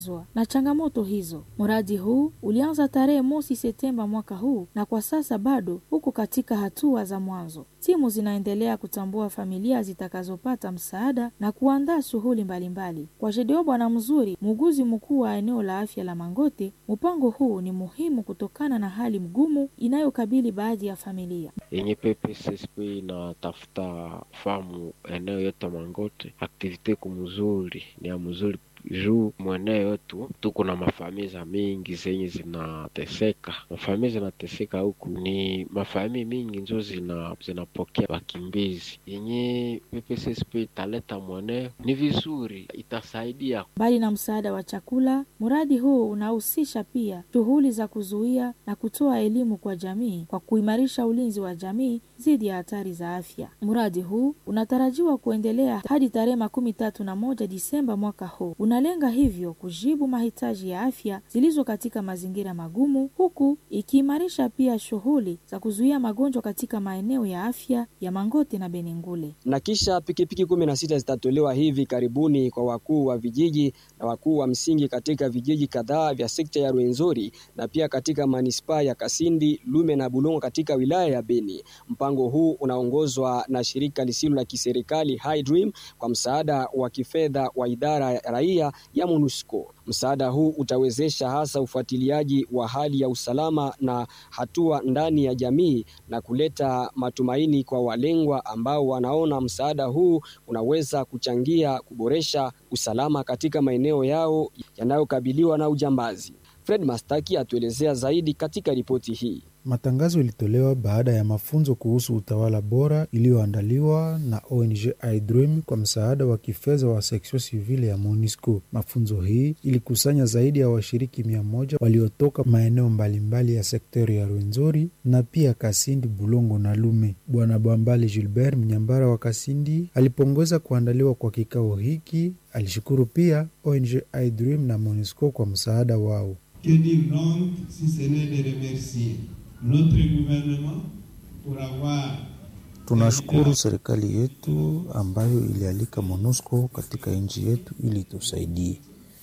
na changamoto hizo. Mradi huu ulianza tarehe mosi Septemba mwaka huu na kwa sasa bado uko katika hatua za mwanzo. Timu zinaendelea kutambua familia zitakazopata msaada na kuandaa shughuli mbalimbali. Kwa Jedeo Bwana Mzuri, muuguzi mkuu wa eneo la afya la Mangote, mpango huu ni muhimu kutokana na hali mgumu inayokabili baadhi ya familia. yenye PPSSP inatafuta famu eneo yote Mangote, aktivite kumzuri ni ya mzuri juu mweneo yetu tuko na mafamiza mingi zenye zinateseka. Mafamii zinateseka huku ni mafamii mingi njo zina zinapokea wakimbizi. Yenye PPSSP italeta mweneo ni vizuri, itasaidia Mbali na msaada wa chakula, mradi huu unahusisha pia shughuli za kuzuia na kutoa elimu kwa jamii kwa kuimarisha ulinzi wa jamii dhidi ya hatari za afya. Mradi huu unatarajiwa kuendelea hadi tarehe makumi tatu na moja Disemba mwaka huu. Unalenga hivyo kujibu mahitaji ya afya zilizo katika mazingira magumu, huku ikiimarisha pia shughuli za kuzuia magonjwa katika maeneo ya afya ya Mangote na Benengule. na kisha pikipiki kumi na sita zitatolewa hivi karibuni kwa wakuu wa vijiji na wakuu wa msingi katika vijiji kadhaa vya sekta ya Rwenzori na pia katika manispaa ya Kasindi, Lume na Bulongo katika wilaya ya Beni. Mpango huu unaongozwa na shirika lisilo la kiserikali High Dream kwa msaada wa kifedha wa idara ya raia ya MONUSCO. Msaada huu utawezesha hasa ufuatiliaji wa hali ya usalama na hatua ndani ya jamii na kuleta matumaini kwa walengwa ambao wanaona msaada huu unaweza kuchangia kuboresha usalama katika maeneo yao yanayokabiliwa na ujambazi. Fred Mastaki atuelezea zaidi katika ripoti hii. Matangazo yalitolewa baada ya mafunzo kuhusu utawala bora iliyoandaliwa na ONG iDream kwa msaada wa kifedha wa seksio sivile ya MONUSCO. Mafunzo hii ilikusanya zaidi ya washiriki mia moja waliotoka maeneo mbalimbali ya sektori ya Rwenzori na pia Kasindi, Bulongo na Lume. Bwana Bwambali Gilbert, mnyambara wa Kasindi, alipongeza kuandaliwa kwa kikao hiki. Alishukuru pia ONG iDream na MONUSCO kwa msaada wao. Que dire donc si ce n'est de remercier notre gouvernement pour avoir Tunashukuru serikali yetu ambayo ilialika MONUSCO katika nchi yetu ili tusaidie.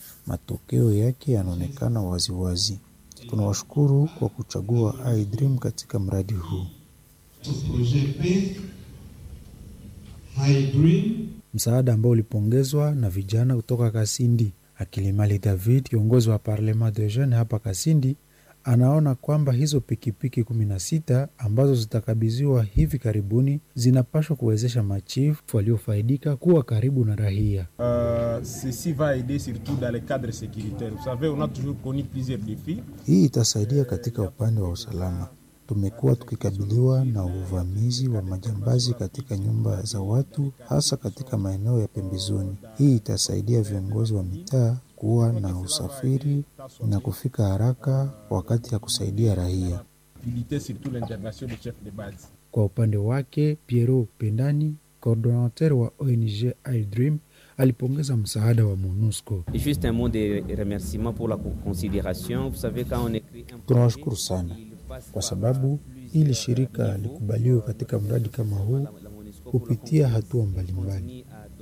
Matokeo yake yanaonekana waziwazi. Tunawashukuru kwa kuchagua iDream katika mradi huu. ce projet P, High Dream, Msaada ambao ulipongezwa na vijana kutoka Kasindi. Akilimali David, kiongozi wa Parlement de Jeunes hapa Kasindi, anaona kwamba hizo pikipiki kumi na sita ambazo zitakabidhiwa hivi karibuni zinapaswa kuwezesha machifu waliofaidika kuwa karibu na raia. Euh, ceci va aider surtout dans le cadre sécuritaire. Vous savez, on a toujours connu plusieurs défis. Hii itasaidia katika upande wa usalama. Tumekuwa tukikabiliwa na uvamizi wa majambazi katika nyumba za watu, hasa katika maeneo ya pembezoni. Hii itasaidia viongozi wa mitaa kuwa na usafiri na kufika haraka wakati ya kusaidia raia. Faciliter surtout l'intervention des chefs de base. Kwa upande wake, Piero Pendani, coordonnateur wa ONG iDream, alipongeza msaada wa MONUSCO. Et juste un mot de remerciement pour la considération. Vous savez, quand on écrit un Tunawashukuru sana kwa sababu ili shirika likubaliwe katika mradi kama huu kupitia hatua mbalimbali.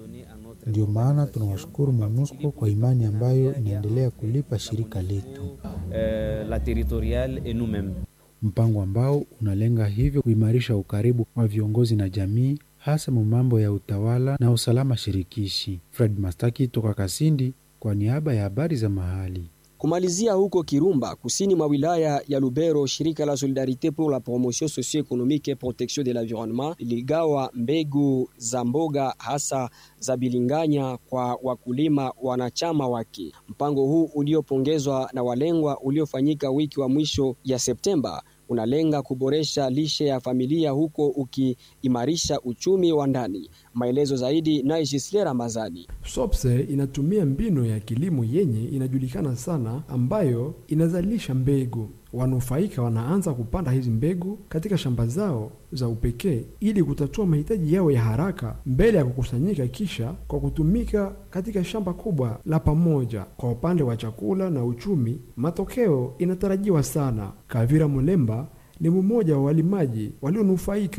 Ndio maana tunawashukuru MONUSCO kwa imani ambayo inaendelea kulipa shirika letu, euh, la territoriale et nous-mêmes. mpango ambao unalenga hivyo kuimarisha ukaribu wa viongozi na jamii, hasa mu mambo ya utawala na usalama shirikishi. Fred Mastaki toka Kasindi kwa niaba ya habari za mahali. Kumalizia huko Kirumba, kusini mwa wilaya ya Lubero, shirika la Solidarite pour la promotion socio-économique et protection de l'environnement liligawa mbegu za mboga hasa za bilinganya kwa wakulima wanachama wake. Mpango huu uliopongezwa na walengwa uliofanyika wiki wa mwisho ya Septemba unalenga kuboresha lishe ya familia huko ukiimarisha uchumi wa ndani. Maelezo zaidi naye Gisle Ramazani. SOPSE inatumia mbinu ya kilimo yenye inajulikana sana ambayo inazalisha mbegu. Wanufaika wanaanza kupanda hizi mbegu katika shamba zao za upekee ili kutatua mahitaji yao ya haraka mbele ya kukusanyika kisha kwa kutumika katika shamba kubwa la pamoja. Kwa upande wa chakula na uchumi, matokeo inatarajiwa sana. Kavira Mulemba ni mmoja wa walimaji walionufaika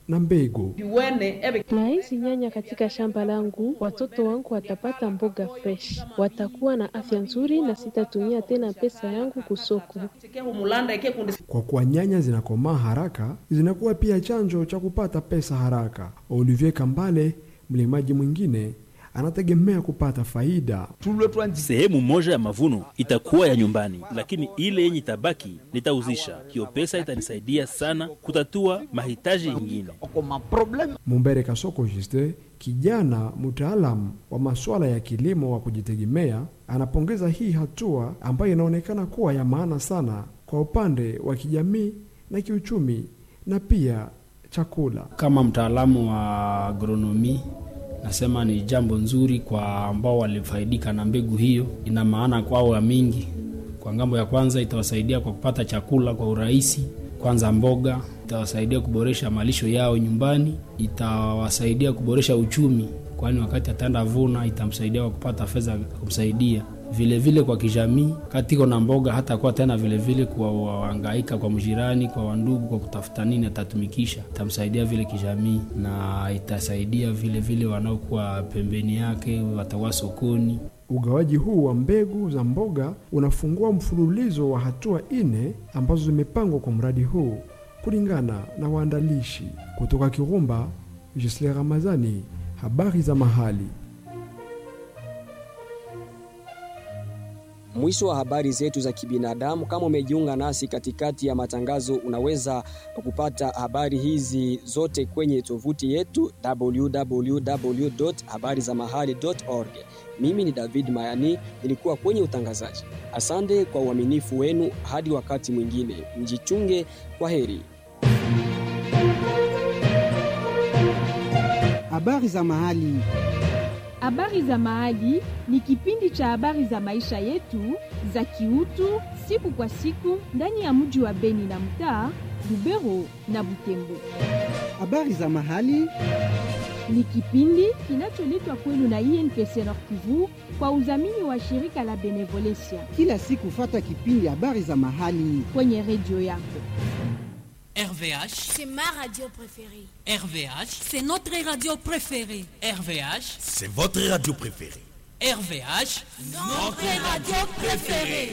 na mbegu. Na hizi nyanya katika shamba langu, watoto wangu watapata mboga fresh, watakuwa na afya nzuri na sitatumia tena pesa yangu kusoko. Kwa kuwa nyanya zinakomaa haraka, zinakuwa pia chanzo cha kupata pesa haraka. Olivier Kambale, mlimaji mwingine, anategemea kupata faida. Sehemu moja ya mavuno itakuwa ya nyumbani, lakini ile yenye itabaki nitauzisha. Hiyo pesa itanisaidia sana kutatua mahitaji yengine. Mumbere Kasoko Juste, kijana mtaalamu wa masuala ya kilimo wa kujitegemea, anapongeza hii hatua ambayo inaonekana kuwa ya maana sana kwa upande wa kijamii na kiuchumi na pia chakula. Kama mtaalamu wa agronomi nasema ni jambo nzuri kwa ambao walifaidika na mbegu hiyo. Ina maana kwao ya mingi. Kwa ngambo ya kwanza, itawasaidia kwa kupata chakula kwa urahisi, kwanza mboga, itawasaidia kuboresha malisho yao nyumbani, itawasaidia kuboresha uchumi, kwani wakati ataenda vuna itamsaidia kwa kupata fedha kumsaidia vile vile kwa kijamii katiko na mboga hata kuwa tena vile vile kuwahangaika kwa mjirani kwa wandugu kwa kutafuta nini atatumikisha, itamsaidia vile kijamii na itasaidia vile vile wanaokuwa pembeni yake watakuwa sokoni. Ugawaji huu wa mbegu za mboga unafungua mfululizo wa hatua nne ambazo zimepangwa kwa mradi huu kulingana na waandalishi. Kutoka Kirumba, Gisle Ramazani, habari za mahali. Mwisho wa habari zetu za kibinadamu. Kama umejiunga nasi katikati ya matangazo, unaweza kupata habari hizi zote kwenye tovuti yetu www.habarizamahali.org. Mimi ni David Mayani, nilikuwa kwenye utangazaji. Asante kwa uaminifu wenu. Hadi wakati mwingine, mjichunge. Kwa heri. Habari za mahali. Habari za Mahali ni kipindi cha habari za maisha yetu za kiutu siku kwa siku ndani ya mji wa Beni na mtaa Lubero na Butembo. Habari za Mahali ni kipindi kinacholetwa kwenu na INPC Nord Kivu kwa udhamini wa shirika la Benevolencia. Kila siku fata kipindi habari za mahali kwenye redio yako. RVH, c'est ma radio préférée. RVH, c'est notre radio préférée. RVH, c'est votre radio préférée. RVH, notre radio préférée.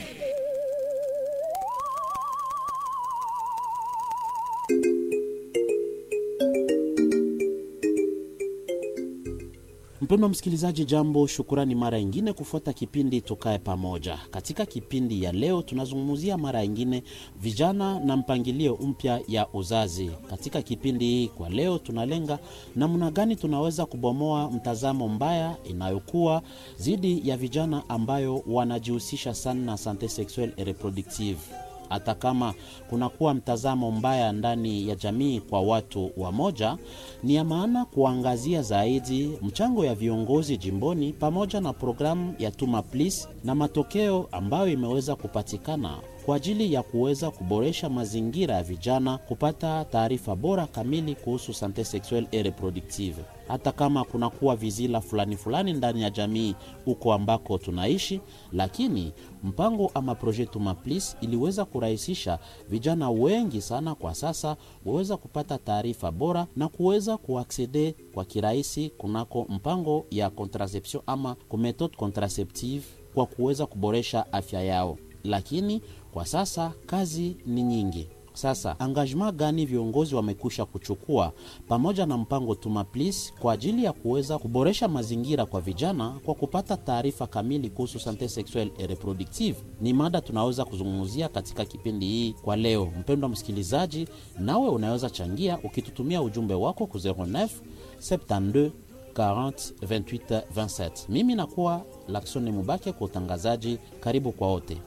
Mpendwa msikilizaji, jambo, shukurani mara ingine kufuata kipindi Tukae Pamoja. Katika kipindi ya leo tunazungumzia mara ingine vijana na mpangilio mpya ya uzazi. Katika kipindi hii kwa leo tunalenga namna gani tunaweza kubomoa mtazamo mbaya inayokuwa dhidi ya vijana ambayo wanajihusisha sana na sante sexuelle et reproductive hata kama kunakuwa mtazamo mbaya ndani ya jamii kwa watu wa moja, ni ya maana kuangazia zaidi mchango ya viongozi jimboni pamoja na programu ya Tuma Please na matokeo ambayo imeweza kupatikana kwa ajili ya kuweza kuboresha mazingira ya vijana kupata taarifa bora kamili kuhusu sante sexuelle et reproductive. Hata kama kunakuwa vizila fulani fulani ndani ya jamii huko ambako tunaishi, lakini mpango ama projet Tuma Please iliweza kurahisisha vijana wengi sana kwa sasa waweza kupata taarifa bora na kuweza kuaksede kwa kirahisi kunako mpango ya contraception ama kumethode contraceptive kwa kuweza kuboresha afya yao, lakini kwa sasa kazi ni nyingi. Sasa engagement gani viongozi wamekwisha kuchukua pamoja na mpango Tuma Please kwa ajili ya kuweza kuboresha mazingira kwa vijana kwa kupata taarifa kamili kuhusu sante sexuelle et reproductive? Ni mada tunaweza kuzungumzia katika kipindi hii kwa leo. Mpendwa msikilizaji, nawe unaweza changia ukitutumia ujumbe wako ku 09 72 40 28 27. Mimi nakuwa Laksoni Mubake kwa utangazaji. Karibu kwa wote.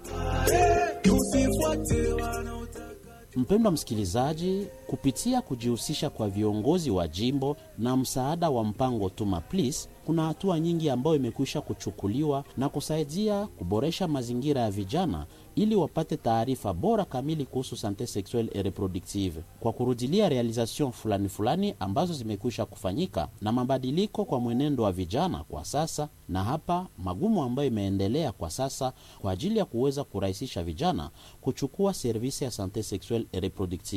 Mpendwa msikilizaji, kupitia kujihusisha kwa viongozi wa jimbo na msaada wa mpango Tuma Please, kuna hatua nyingi ambayo imekwisha kuchukuliwa na kusaidia kuboresha mazingira ya vijana ili wapate taarifa bora kamili kuhusu sante sexuelle et reproductive, kwa kurudilia realization fulani fulani ambazo zimekwisha kufanyika na mabadiliko kwa mwenendo wa vijana kwa sasa, na hapa magumu ambayo imeendelea kwa sasa kwa ajili ya kuweza kurahisisha vijana kuchukua servisi ya sante sexuelle et reproductive.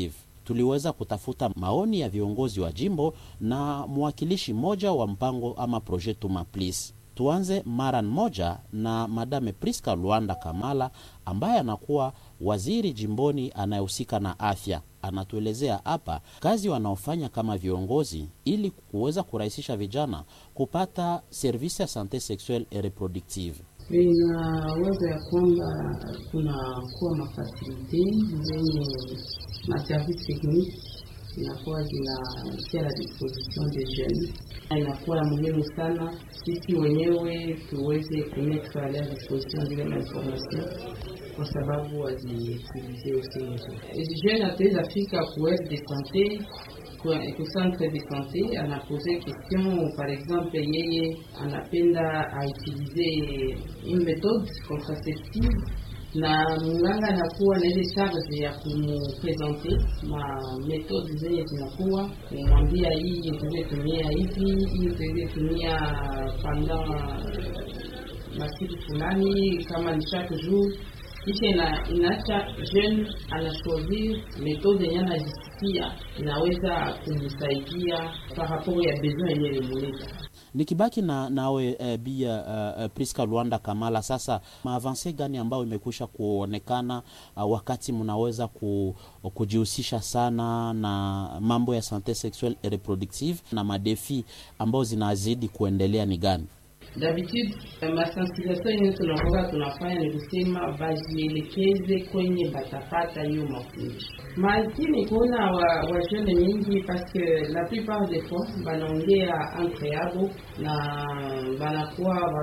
tuliweza kutafuta maoni ya viongozi wa jimbo na mwakilishi mmoja wa mpango ama projet Tuma Please. Tuanze mara moja na Madame Priska Luanda Kamala ambaye anakuwa waziri jimboni anayehusika na afya. Anatuelezea hapa kazi wanaofanya kama viongozi ili kuweza kurahisisha vijana kupata service ya sante sexuelle et reproductive. Inawaza ya kwamba kunakuwa mafasilite zenye maservice technique inakuwa zinatia la disposition de jeunes. Inakuwa ya muhimu sana sisi wenyewe tuweze kumettre a leur disposition zile mainformation kwa sababu waziutilize usizo. Jeune ataweza fika ku aire de sante ku centre de sante anapose question, par exemple yeye anapenda autilize une méthode contraceptive na mganga anakuwa na ile charge ya kumupresente ma metode zenye zinakuwa kumwambia hii utaweze tumia hivi, hii utaweze tumia pendant masiku fulani, kama ni chaque jour kisha ina, inaacha jeune anachoisir metode yenye anajisikia inaweza kumsaidia par rapport ya besoin yenye limuleta Nikibaki na nawe e, bia uh, Priska Luanda Kamala, sasa maavanse gani ambayo imekwisha kuonekana uh, wakati mnaweza ku, kujihusisha sana na mambo ya sante sexuelle et reproductive na madefi ambayo zinazidi kuendelea ni gani? D'habitude masensibilisation yenye tunakuwa tunafanya ni kusema bajielekeze kwenye batapata hiyo mafundisho, lakini kuna wajene wa mingi paske la plupart des fois banaongea entre yabo na banakuwa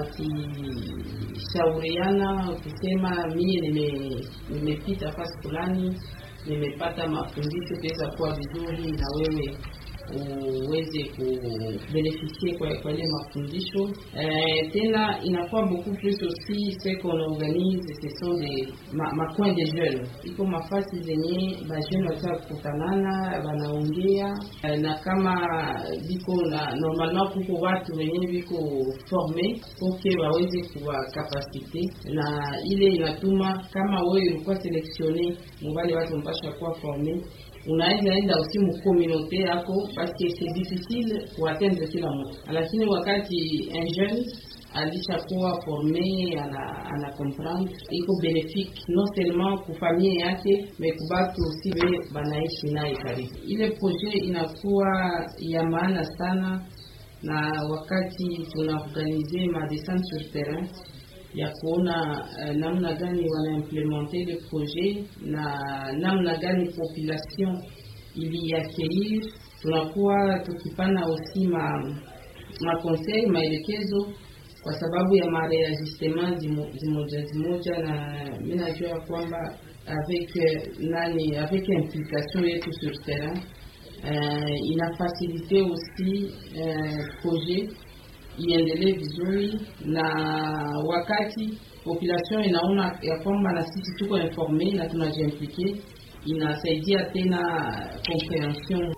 wakishauriana kusema mie nimepita nime fasi fulani nimepata mafundisho tuweza kuwa vizuri na wewe uweze kubeneficie kwa kwa ile mafundisho eh, tena inakuwa beaucoup plus aussi ce qu'on organise ce sont des ma, ma coin de jeunes iko mafasi zenye bajeune wataka kukutanana wanaongea eh, na kama biko na normalement kuko watu wenye biko forme poke waweze kuwa kapasite na ile inatuma kama wewe ulikuwa selektione mubali watu mpasha kuwa forme unaweza enda usi mkomunote yako paske c'est difficile kuatendre kila mtu, lakini wakati un jeune alishakuwa forme ana, ana comprendre iko benefique non seulement kufamie yake me kubatu usi be banaishi naye karibu. Ile projet inakuwa ya maana sana, na wakati tunaorganize ma descente sur terrain ya kuona uh, namna gani wanaimplementer le projet na namna gani population iliaccueillir. Tunakuwa tukipana aussi ma makonseil maelekezo kwa sababu ya mareajustement zimoja zimoja, na mi najua ya kwamba avec nani avec implication yetu sur terrain uh, inafasilite aussi uh, projet iendelee vizuri, na wakati population inaona ya kwamba na sisi tuko informe na tunajiimplike, inasaidia tena comprehension.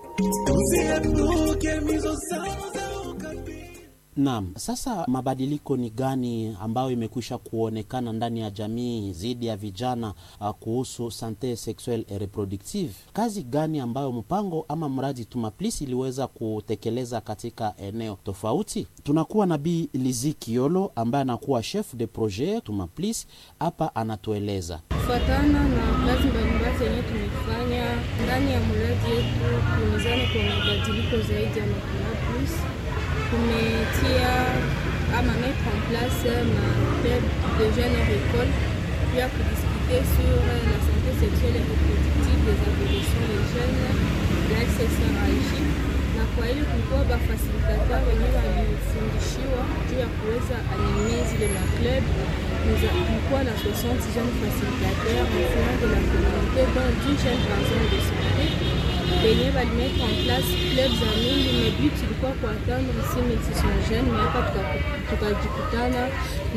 Naam, sasa mabadiliko ni gani ambayo imekwisha kuonekana ndani ya jamii dhidi ya vijana uh, kuhusu sante sexuelle et reproductive? Kazi gani ambayo mpango ama mradi Tumaplis iliweza kutekeleza katika eneo tofauti? Tunakuwa na Bi Lizi Kiolo ambaye anakuwa chef de projet Tumaplis, hapa anatueleza kufuatana na kazi mbalimbali zenye tumefanya ndani ya mradi yetu, tumezani kwa mabadiliko zaidi ya Tumaplis tumetia ama mettre en place ma club de jeunes école puis à discuter sur la santé sexuelle et reproductive des adolescents et jeunes la SSRIJ na kwa hiyo kulikuwa bafasilitateur wenyewe walifundishiwa juu ya kuweza anime zile ma club kulikuwa na 60 jeunes facilitateurs en fonction de la communauté dont 10 jeunes personnes de santé benye balimettre en place club za mingi me but ilikuwa kuatendre 6600 jeunes me hapa tukajikutana ku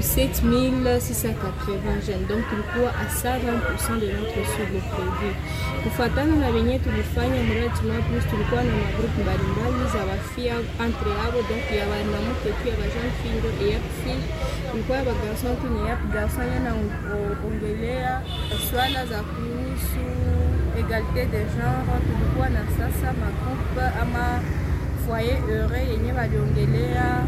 7680 jeunes donc tulikuwa a 120% de notre cible prévu kufatana na benye tulifanya mradi Tumaplis tulikuwa na magrupu mbalimbali za wafia entre yabo donc ya banamuke tu ya bajeune fille ndo eyap fille ilikuwa ya bagarson tu ni yap garson yana ongelea swala za kuhusu egalite de genre, tulikuwa na sasa magroupe ama foyer heureux yenye waliongelea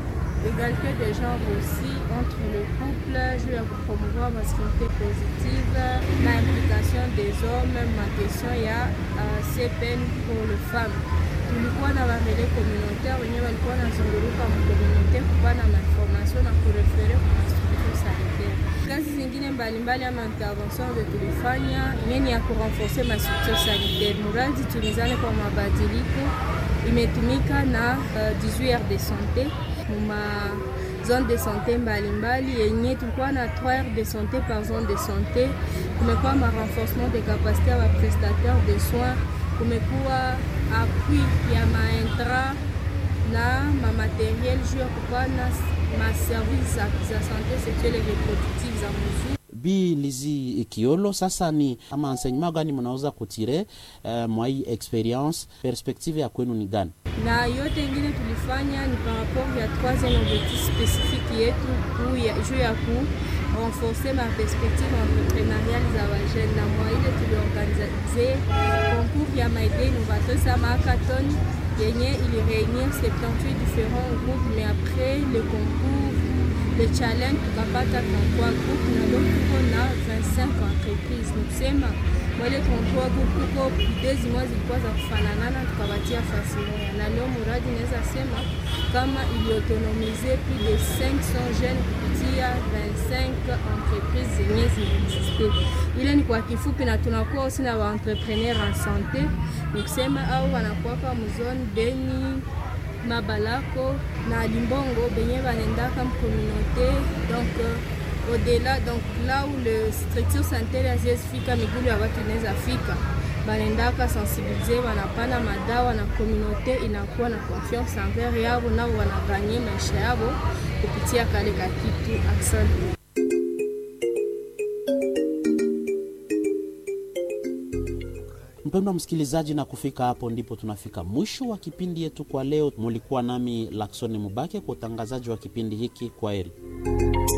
égalité des genres aussi entre le couple, juu ya kupromouvoir masculinité positive na implication des hommes ma question ya uh, CPN pour le femme. Tulikuwa na barele communautaire wenye walikuwa nazunguruka mkomunite kupana mainformation na kurefere kwa mastructure sanitaire. Kazi zingine mbalimbali ama intervention zo tulifanya nini ya kurenforce mastructure sanitaire, muradi tulizane kwa mabadiliko imetumika na uh, 18 heures de santé muma zone de santé mbalimbali yenye tulikuwa na 3 heures de santé par zone de santé. Kumekuwa ma renforcement de capacité ya prestataire de soins, kumekuwa appui ya maintra na mamateriel juu ya kupana maservice za, za santé sexuelle et reproductive za muzuri Bi Lizi Kiolo, sasa ni ama enseignement gani mnaweza kutire uh, mwa hii experience, perspective ya kwenu ni gani? na yote ingine tulifanya ni par rapport ya troisième objectif spécifique yetu juu ya ku renforcer ma perspective entrepreneuriale za wajene, na mwa ile tuliorganize concours ya maide innovateur sama hackathon yenye ili réunir 78 différents groupes mais après le concours le challenge tukapata 33 groupe na leo tuko na 25 entreprise. Ni kusema mwele 33 groupe kuko idee zimwe zilikuwa za kufananana, tukawatia fasi moja, na leo muradi naweza sema kama iliautonomize plus de 500 jeunes kupitia 25 entreprise zenye ziliexiste. Ile ni kwa kifupi, na tunakuwa aussi na waentrepreneur en santé, ni kusema au wanakuwaka mzone Beni Mabalako na Limbongo benye banendaka mcommunauté donc euh, au-delà donc là où le structure sanitaire haziwezi fika migulu ya watu inaweza fika banendaka sensibilize wanapana madawa na communauté inakuwa na confiance envers yabo nao wanaganye maisha yabo kupitia kale ka kitu asante Mpendwa msikilizaji, na kufika hapo ndipo tunafika mwisho wa kipindi yetu kwa leo. Mulikuwa nami Laksoni Mubake kwa utangazaji wa kipindi hiki. Kwa heri.